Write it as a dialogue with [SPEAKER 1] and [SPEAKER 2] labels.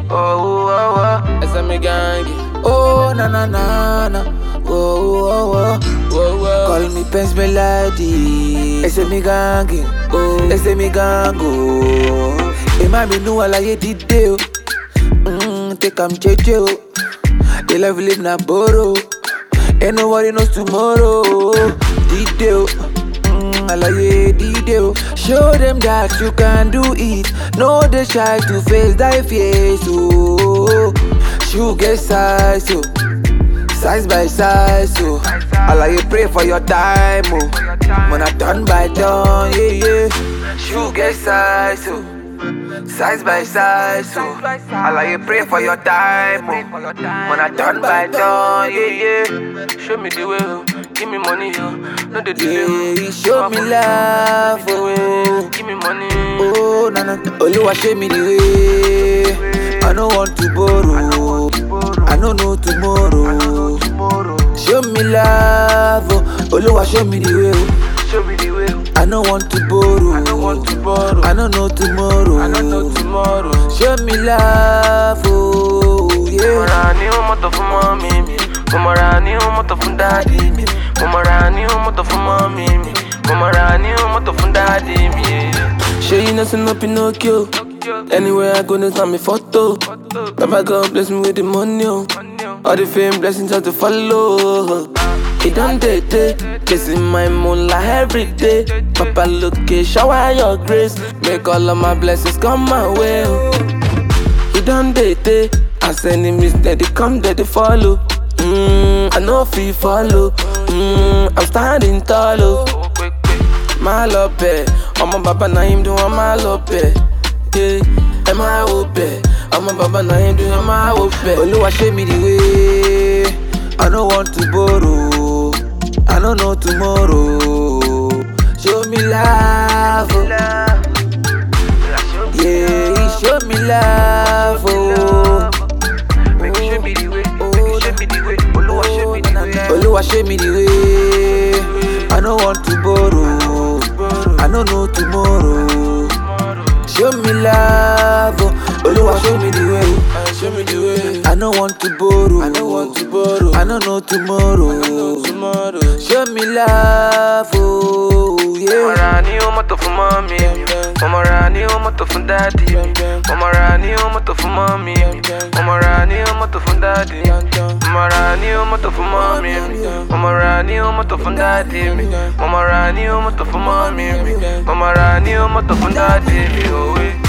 [SPEAKER 1] Oh, oh, oh.
[SPEAKER 2] Essa me gangue.
[SPEAKER 1] Oh, na na na na. Oh, oh, oh.
[SPEAKER 2] Whoa, whoa.
[SPEAKER 1] Call me Pence Melody. Ese mi gangue. Oh, ese mi gango. Ema mi nu alaye dide o. Mm, take am jeje o. The life we live na borrow. Ain't nobody knows tomorrow. Dide o. Mm, alaye dide o. Show them that you can do it. No dey shy to face thy fears o. Shoe get size o. Size by size, so I like you pray for your time, oh. When I done by done, yeah, yeah. Shoe get size, so size by size, so I like you pray for your time, oh. When I done by done, yeah, yeah.
[SPEAKER 2] Show me the way, oh. Give me money, oh. No the delay, oh.
[SPEAKER 1] Yeah, you show me love, oh.
[SPEAKER 2] Give me money.
[SPEAKER 1] Oh, na na. Oluwa show me the way. I don't want to borrow. I don't know tomorrow. Show me love, oh. Oluwa show me the way. oh.
[SPEAKER 2] Show me the way. oh.
[SPEAKER 1] I don't want to borrow.
[SPEAKER 2] I don't want to borrow.
[SPEAKER 1] I don't know tomorrow.
[SPEAKER 2] I don't know tomorrow.
[SPEAKER 1] Show me love, oh
[SPEAKER 2] Mo
[SPEAKER 1] yeah.
[SPEAKER 2] ra ní mọ́tò fún mọ́mí mi. Mo mọ̀ ra ní mọ́tò fún dáàdì mi. Mo mọ̀ ra ní mọ́tò fún mọ́mí mi. Mo mọ̀ ra ní mọ́tò fún dáàdì mi. Ṣé iná sínú Pinocchio? Anywhere I go, there's not me photo. Baba God bless me with the money. Oh. All the fame blessings have to follow. It done day day, chasing my moonlight every day. Papa look it, shower your grace. Make all of my blessings come my way. Oh. He done day day, as enemies that they come, that they follow. Mm, I know if he follow. Mm, I'm standing tall. Oh. My love, I'm a baba na him do I'm a love, yeah. Am I open? I'm a baba na him do I'm a open.
[SPEAKER 1] Oluwa show me the way. I don't want to borrow. I don't know tomorrow. Show me love, oh. yeah. he Show me love, oh.
[SPEAKER 2] Make you show me the way.
[SPEAKER 1] Oh,
[SPEAKER 2] Make you show me the way. Oluwa show me the way.
[SPEAKER 1] Oluwa show me the way. I don't want to borrow. I don't know tomorrow. Show me love, oh. Oluwa show me the way.
[SPEAKER 2] Show me the way.
[SPEAKER 1] I don't want to borrow.
[SPEAKER 2] I don't want to borrow.
[SPEAKER 1] I don't know tomorrow.
[SPEAKER 2] tomorrow.
[SPEAKER 1] Show me love, oh
[SPEAKER 2] Mo
[SPEAKER 1] yeah.
[SPEAKER 2] ra ní mọ́tò fún mọ́mí mi. Mo ra ní mọ́tò fún dáàdì mi. Mo ra ní mọ́tò fún mọ́mí mi. Mo ra ní mọ́tò fún dáàdì mi. Mo ra ní mọ́tò fún mọ́mí mi. Mo ra ní mọ́tò fún dáàdì mi. Mo ra ní mọ́tò fún mọ́mí mi. Mo ra ní mọ́tò fún dáàdì mi. Òwe.